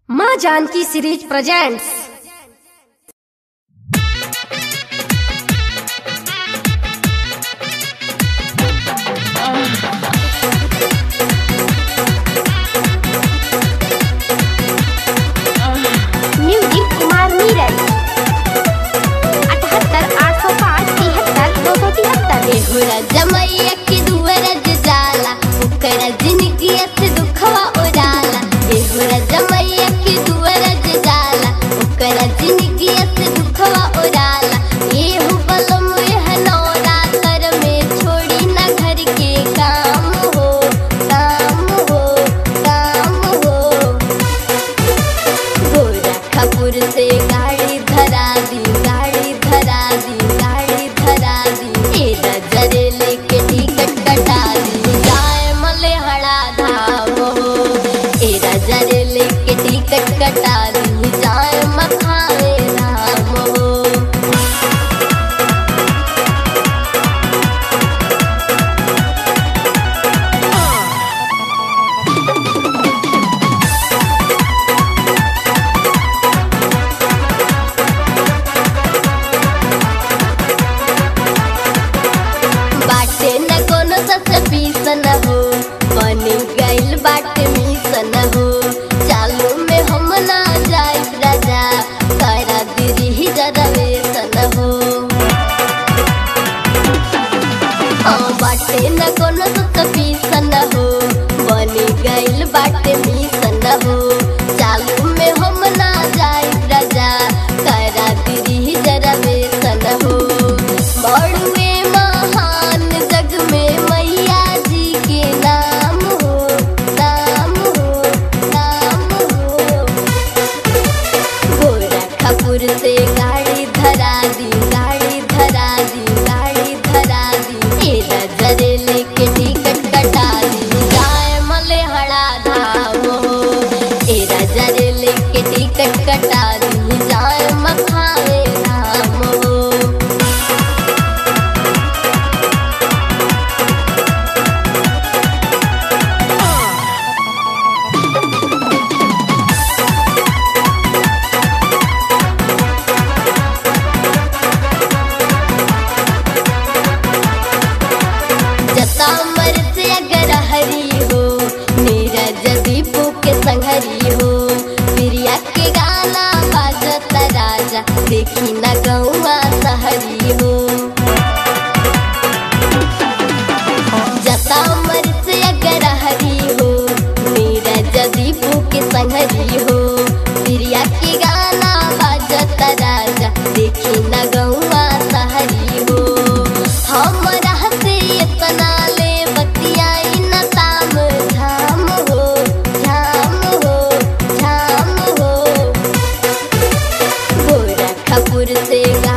माँ Janaki series presents music Kumar Neeraj अठहत्तर आठ सौ पाँच तिहत्तर दो सौ तिहत्तर एहुरा जमैया के दुअरज जाला ओकरा जिनगी से दुखवा उड़ाला एहुरा जमैया के दुअरज जाला ओकरा जिनगी से दुखवा उड़ाला एहु बलम एह नौरा कर में छोड़ी ना घर के काम हो काम हो काम हो गोरा खपुर से गाड़ी धरा दी गाड़ी धरा दी गाड़ी धरा दी ए नजरे लेके टिकट कटा दी जाए मलेहड़ा धाम हो ए नजरे लेके टिकट कटा दी जाए मखाए धाम हो बाटे न कोनो सस पीसन हो बनी गइल बाटे मिसन हो चालू में हम ना जाई राजा करा दिरी ही जरवेसन हो हाँ बाटे न कोनो सस पीसन हो बनी गइल बाटे मिसन हो चालू में हम ना जाई राजा करा दिरी ही जरवेसन हो बड़ुए महान जग में मैया जी के नाम हो नाम हो नाम हो गोरा खपुर से गाड़ी धरा दी गाड़ी धरा दी गाड़ी धरा दी ए नजरे लेके टिकट कटा दी जाए मलेहड़ा धाम हो ए नजरे लेके टिकट कटा दी जाए मखाए धाम हो जता मर से अगर हरी हो मेरा जदीपू के संघरी हो प्रिया के गाना बाजता राजा देखी न गौआ सहरी हो जता मर से अगर हरी हो मेरा जदीपू के संघरी हो प्रिया के गाना बाजता राजा देखी न गौआ सहरी हो हमरा से इतना ले बतियाई न ताम झाम हो झाम हो झाम हो गोरा खपुर से गा